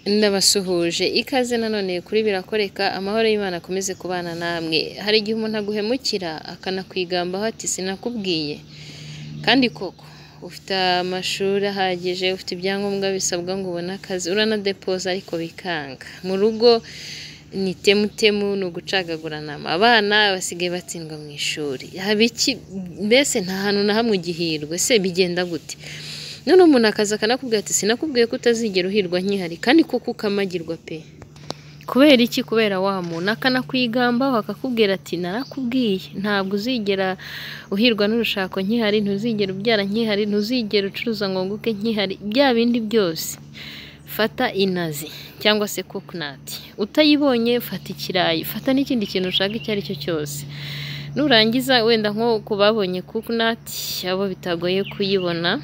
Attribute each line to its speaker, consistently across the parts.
Speaker 1: Ndabasuhuje ikaze nanone kuri birakoreka amahoro y'Imana akomeze kubana namwe, hari igihe umuntu aguhemukira akanakwigambaho ati sinakubwiye, kandi koko ufite amashuri ahagije, ufite ibyangombwa bisabwa ngo ubone akazi uranadepoza ariko bikanga, mu rugo ni temutemu ni ugucagaguranamo, abana basigaye batsindwa mu ishuri, haba iki? Mbese nta hantu na hamwe ugihirwa, ese bigenda gute? Noneho umuntu akaza akanakubwira ati sinakubwiye ko utazigera uhirwa nkihari kandi koko ukamagirwa pe! Kubera iki? Kubera wa muntu akanakwigambaho akakubwira ati narakubwiye, ntabwo uzigera uhirwa n'urushako nkihari, ntuzigera ubyara nkihari, ntuzigera ucuruza ngo wunguke nkihari, bya bindi byose. Fata inazi cyangwa se kokonati, utayibonye fata ikirayi, fata n'ikindi kintu ushaka icyo ari cyo cyose, nurangiza wenda nko ku babonye kokonati abo bitagoye kuyibona,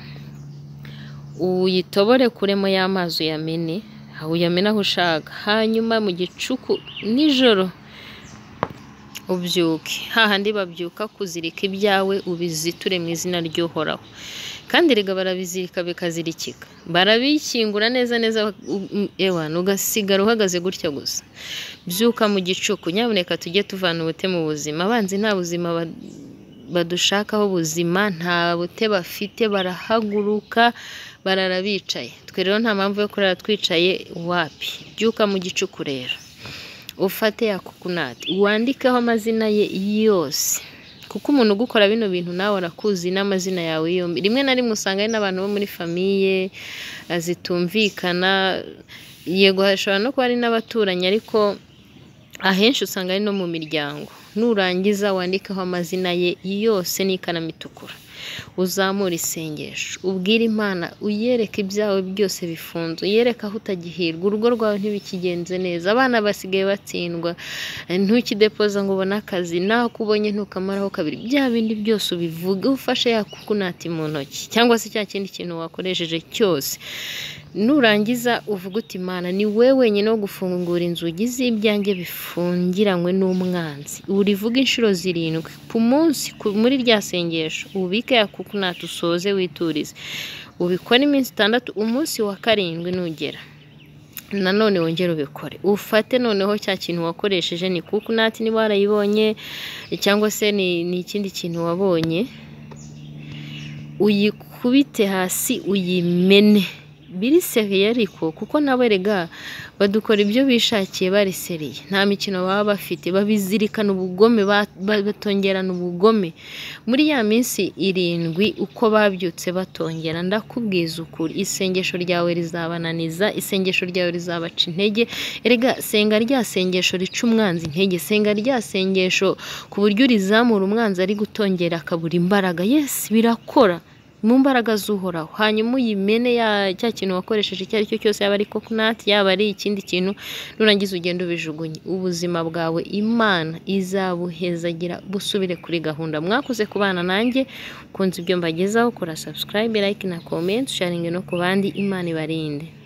Speaker 1: uyitobore kuremo ya mazi uyamene, uyamene aho ushaka, hanyuma mu gicuku nijoro ubyuke, hahandi babyuka kuzirika ibyawe ubiziture mu izina ry'Uhoraho kandi erega barabizirika bikazirikika, barabishyingura neza neza, ewana ugasigara uhagaze gutya gusa, byuka mu gicuku, nyamuneka tujye tuvana ubute mu buzima, abanzi nta buzima badushakaho ubuzima, nta bute bafite, barahaguruka, barara bicaye, twe rero nta mpamvu yo kurara twicaye wapi, byuka mu gicuku rero, ufate ya kokonati, wandikeho amazina ye yose kuko umuntu ugukora bino bintu nawe arakuzi n'amazina yawe yombi, rimwe na rimwe usanga hari n'abantu bo muri famiye zitumvikana, yego hashobora no kuba ari n'abaturanyi ariko ahenshi usanga ari no mu miryango, nurangiza wandikeho amazina ye yose n'ikaramu itukura, uzamure isengesho, ubwire Imana, uyereke ibyawe byose bifunze, uyereke aho utagihirwa, urugo rwawe ntibikigenze neza, abana basigaye batsindwa, ntukidepoza ngo ubone akazi, naho kubonye ntukamaraho kabiri, bya bindi byose ubivuge, ufashe ya kokonati mu ntoki cyangwa se cya kindi kintu wakoresheje cyose, nurangiza uvuge uti Mana ni wowe wenyine wo gufungura inzugi z'ibyanjye bifungiranywe n'umwanzi, urivuge inshuro zirindwi ku munsi muri rya sengesho, ubike ya kokonati usoze witurize, ubikore iminsi itandatu, umunsi wa karindwi nugera nanone wongere ubikore, ufate noneho cya kintu wakoresheje ni kokonati niba warayibonye cyangwa se ni ikindi kintu wabonye, uyikubite hasi uyimene, biriseriye ariko kuko nabo erega badukora ibyo bishakiye bariseriye, nta mikino baba bafite, babizirikana ubugome, batongerana ubugome, muri ya minsi irindwi uko babyutse batongera, ndakubwiza ukuri isengesho ryawe rizabananiza, isengesho ryawe rizabaca intege, erega senga rya sengesho rica umwanzi intege, senga rya sengesho ku buryo urizamura umwanzi ari gutongera akabura imbaraga, yesi birakora mu mbaraga z'uhoraho, hanyuma uyimene cya kintu wakoresheje icyo ari cyo cyose, yaba ari kokonati, yaba ari ikindi kintu, nurangiza ugenda ubijugunye, ubuzima bwawe Imana izabuhezagira busubire kuri gahunda, mwakoze kubana nanjye, ukunze ibyo mbagezaho, kora sabusikarayibe, layike na komenti, sharinge no ku bandi, Imana ibarinde.